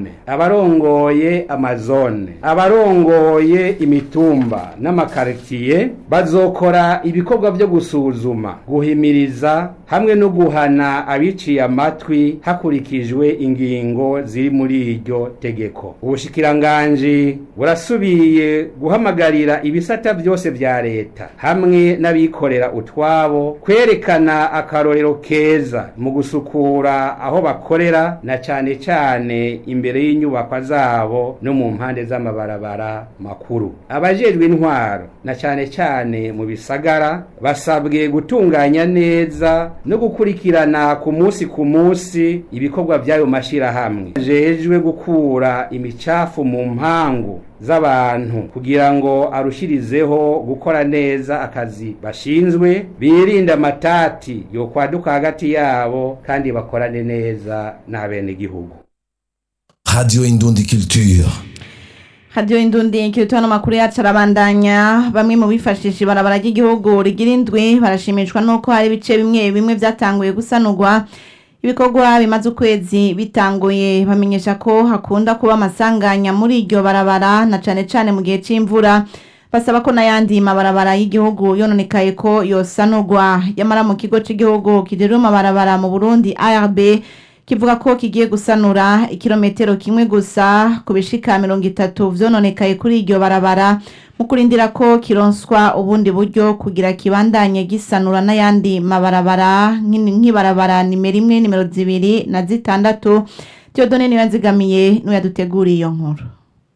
abarongoye amazone abarongoye imitumba n'amakaritiye bazokora ibikorwa byo gusuzuma guhimiriza hamwe no guhana abiciye amatwi hakurikijwe ingingo ziri muri iryo tegeko ubushikiranganji burasubiye guhamagarira ibisata byose vya leta hamwe n'abikorera utwabo kwerekana akarorero keza mu gusukura aho bakorera na cane cane imbere y'inyubakwa zabo no mu mpande z'amabarabara makuru abajejwe intwaro na cane cane mu bisagara basabwe gutunganya neza no gukurikirana ku munsi ku munsi ibikorwa by'ayo mashirahamwe jejwe gukura imicafu mu mpangu z'abantu kugira ngo arushirizeho gukora neza akazi bashinzwe birinde amatati yo kwaduka hagati yabo kandi bakorane neza n'abenegihugu Radio Indundi Culture. hadiyo indundi kirituwa n'amakuru yacu arabandanya bamwe mu bifashisha ibarabara ry'igihugu rigira indwi barashimishwa n'uko hari ibice bimwe bimwe byatanguye gusanurwa ibikorwa bimaze ukwezi bitanguye bamenyesha ko hakunda kuba amasanganya muri iryo barabara na cane cane mu gihe c'imvura basaba ko n'ayandi mabarabara y'igihugu yononekaye ko yosanurwa yamara mu kigo c'igihugu kijejwe amabarabara mu burundi arb kivuga ko kigiye gusanura ikirometero kimwe gusa ku bishika mirongo itatu vyononekaye kuri iryo barabara mu kurindira ko kironswa ubundi buryo kugira kibandanye gisanura n'ayandi mabarabara nk'ini- nk'ibarabara nimero imwe nimero zibiri na zitandatu Theodone niyo yanzigamiye n'uyaduteguriye iyo nkuru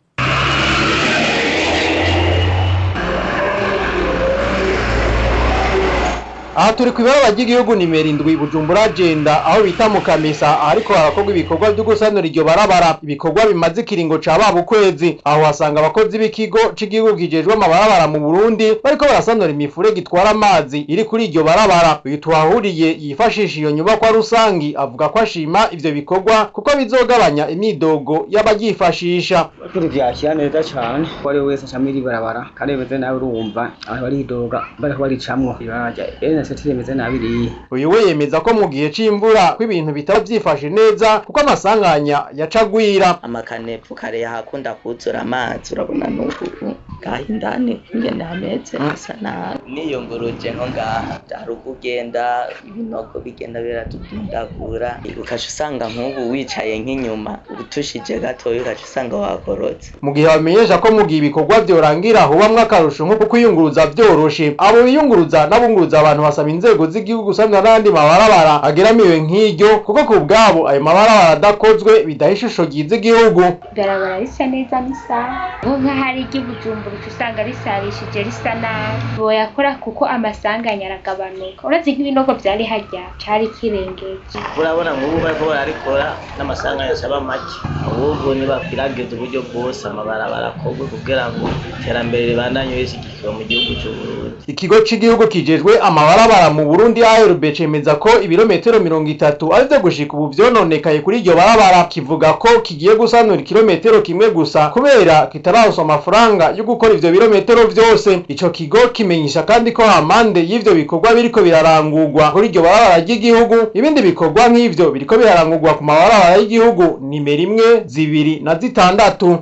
aha turi ku ibarabara ry'igihugu nimero indwi bujumbura agenda aho bita mu kamesa ahariko harakorwa ibikorwa byo gusanura iryo barabara ibikorwa bimaze ikiringo ca baba ukwezi aho hasanga abakozi b'ikigo c'igihugu kijejwe amabarabara mu burundi bariko barasanura imifurege itwara amazi iri kuri iryo barabara uyu tuhahuriye yifashisha iyo nyubakwa rusangi avuga ko ashima ivyo bikorwa kuko bizogabanya imidogo y'abaryifashisha Kuri vyakira neza cane ko ari wese acamwo iri barabara kandi bimeze nabi urumva abantu baridoga bariko baricamwo ibarabara rya NST rimeze nabi ririya uyu we yemeza ko mu gihe c'imvura ko ibintu bitaba vyifashe neza kuko amasanganya yacagwira amakanepfu kare yahakunda kuzura amazi urabona n'ubu ngaha indani ingene hameze hasa nabi niyunguruje nko ngaha hari ukugenda ibinogo bigenda biratudundagura ukaca usanga nk'ubu wicaye nk'inyuma utushije gatoya ukaca usanga wakorotse mu gihe bamenyesha ko mu gihe ibikorwa vyorangira hubamwo akarusho nko kwiyunguruza vyoroshe abo biyunguruza n'abunguruza abantu basaba inzego z'igihugu gusanura n'andi mabarabara ageramiwe nk'iryo kuko ku bwabo ayo mabarabara adakozwe bidaha ishusho ryiza igihugu ibarabara risa neza n'isaha aho nk'ahari iry'ubujumbura uca usanga risarishije risa nabi boyakora kuko amasanganya aragabanuka uretse nk'ibinogo vyari harya cari kirengeje urabona nk'ubu bariko bararikora n'amasanganya asaba make ahubwo nibakwiragiza uburyo bwose amabarabara akorwe kugira ngo iterambere ribandanye rishyigikiwe mu gihugu c'uburundi ikigo c'igihugu kijejwe amabarabara mu burundi arb cemeza ko ibirometero mirongo itatu arivyo gushika ubu vyononekaye kuri iryo barabara kivuga ko kigiye gusanura ikirometero kimwe gusa kubera kitararonswa amafaranga yo gukora ivyo birometero vyose ico kigo kimenyesha kandi ko amande y'ivyo bikorwa biriko birarangurwa kuri iryo barabara ry'igihugu ibindi bikorwa nk'ivyo biriko birarangurwa ku mabarabara y'igihugu nimero imwe zibiri na zitandatu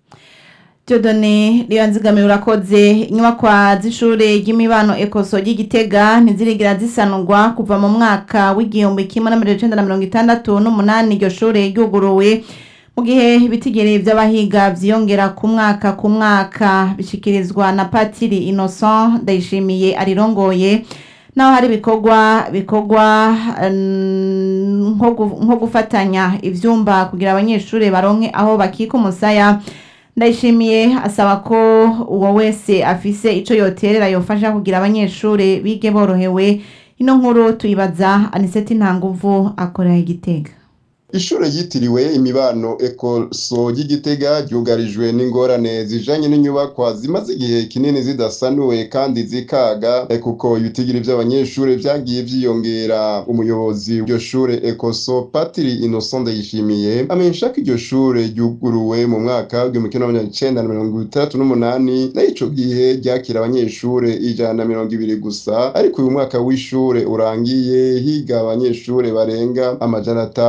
Theodone niyo nzigamiye urakoze inyubakwa z'ishure ry'imibano ekoso ry'igitega ntizirigira zisanurwa kuva mu mwaka w'igihumbi kimwe n'amajana icenda na mirongo itandatu n'umunani iryo shure ryuguruwe mu gihe ibitigiri vy'abahiga vyiyongera ku mwaka ku mwaka bishikirizwa na patiri innocent ndayishimiye arirongoye naho hari ibikorwa bikorwa mm, nko gu- nko gufatanya ivyumba kugira abanyeshure baronke aho bakika umusaya ndayishimiye asaba ko uwo wese afise ico yoterera yofasha kugira abanyeshure bige borohewe ino nkuru tuyibaza aniseti ntanguvu akorera igitega Ishure ryitiriwe imibano ekoso ry'igitega ryugarijwe n'ingorane zijanye n'inyubakwa zimaze igihe kinini zidasanuwe kandi zikaga eh, kuko ibitigiri vy'abanyeshure vyagiye vyiyongera umuyobozi w'iryo shure ekoso patiri innocent ndayishimiye amenyesha ko iryo shure ryuguruwe mu mwaka w'igihumbi kimwe n'amajana icenda na mirongo itandatu n'umunani naho ico gihe ryakira abanyeshure ijana na mirongo ibiri gusa ariko uyu mwaka w'ishure urangiye higa abanyeshure barenga amajana atanu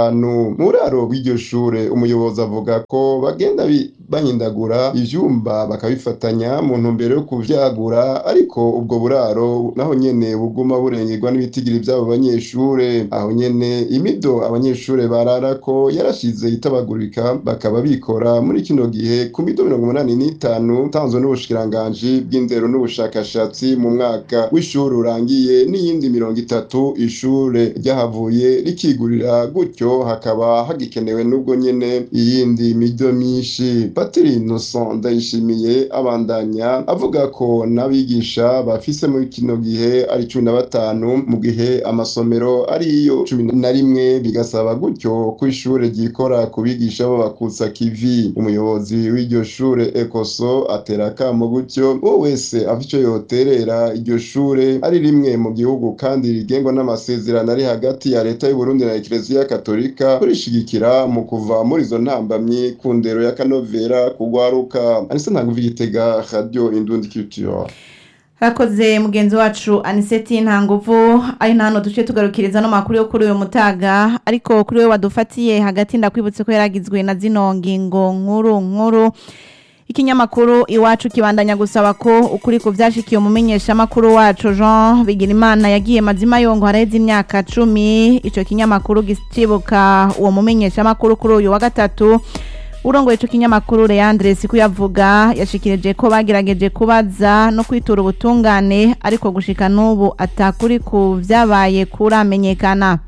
mu buraro bw'iryo shure umuyobozi avuga ko bagenda bi- bahindagura ivyumba bakabifatanya mu ntumbero yo kuvyagura ariko ubwo buraro naho nyene buguma burengerwa n'ibitigiri vy'abo banyeshure aho nyene imido abanyeshure bararako yarashize itabagurika bakaba bikora muri kino gihe ku mido mirongo umunani n'itanu tanzwe n'ubushikiranganji bw'indero n'ubushakashatsi mu mwaka w'ishuri urangiye n'iyindi mirongo itatu ishure ryahavuye rikigurira gutyo hakaba hagikenewe n'ubwo nyene iyindi mido myinshi patiri innocent ndayishimiye abandanya avuga ko n'abigisha bafise muri kino gihe ari cumi na batanu mu gihe amasomero ariyo cumi na rimwe bigasaba gutyo ko ishure ryikora ku bigisha b'abakutsa kivi umuyobozi w'iryo shure ekoso atera akamo gutyo uwo wese afite ico yoterera iryo shure ari rimwe mu gihugu kandi rigengwa n'amasezerano ari hagati ya leta y'uburundi na ekereziya katolika kurishigikira mu kuva muri izo ntambamyi ku ndero ya kanovera kugwaruka anise ntaguva igitega radio indundi culture Harakoze mugenzi wacu Aniseti nta nguvu ari na hano duce tugarukiriza no makuru yo kuri uyu mutaga ariko kuri we wadufatiye hagati ndakwibutse ko yaragizwe na zino ngingo nkuru nkuru ikinyamakuru iwacu kibandanya gusaba ko ukuri ku vyashikiye umumenyesha makuru wacu Jean Bigirimana yagiye mazima yongo haraheze imyaka cumi ico kinyamakuru gicibuka uwo mumenyesha makuru kuri uyu wa gatatu urongoye ico kinyamakuru Leandre Sikuyavuga yashikirije ko bagerageje kubaza no kwitura ubutungane ariko gushika n'ubu atakuri ku vyabaye kuramenyekana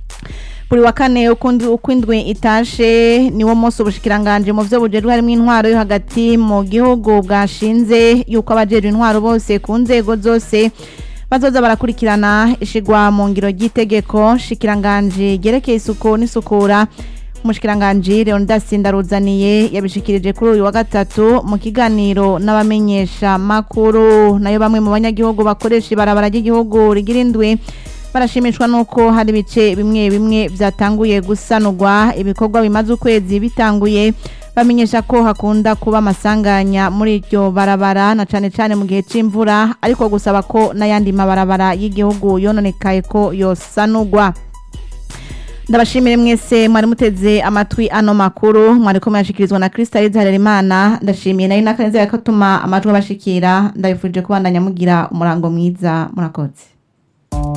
buri wa kane ukundi ukwindwi itashe niwo munsi ubushikiranganje mu vyo bujejwe harimo intwaro yo hagati mu gihugu bwashinze yuko abajejwe intwaro bose ku nzego zose bazoza barakurikirana ishigwa mu ngiro ry'itegeko shikiranganje ryerekeye isuku n'isukura umushikiranganji Leonidas Ndaruzaniye yabishikirije kuri uyu wa gatatu mu kiganiro n'abamenyesha makuru nayo bamwe mu banyagihugu bakoresha ibarabara ry'igihugu rigira indwi barashimishwa nuko hari ibice bimwe bimwe byatanguye gusanurwa ibikorwa bimaze ukwezi bitanguye bamenyesha ko hakunda kuba amasanganya muri iryo barabara na cane cane mu gihe c'imvura ariko gusaba ko n'ayandi mabarabara y'igihugu yononekaye ko yosanurwa ndabashimire mwese mwari muteze amatwi ano makuru mwari ko muyashikirizwa na Krista Harerimana ndashimiye nari nakaneze yakatuma amajwi abashikira ndabifuje kubandanya mugira umurango mwiza murakoze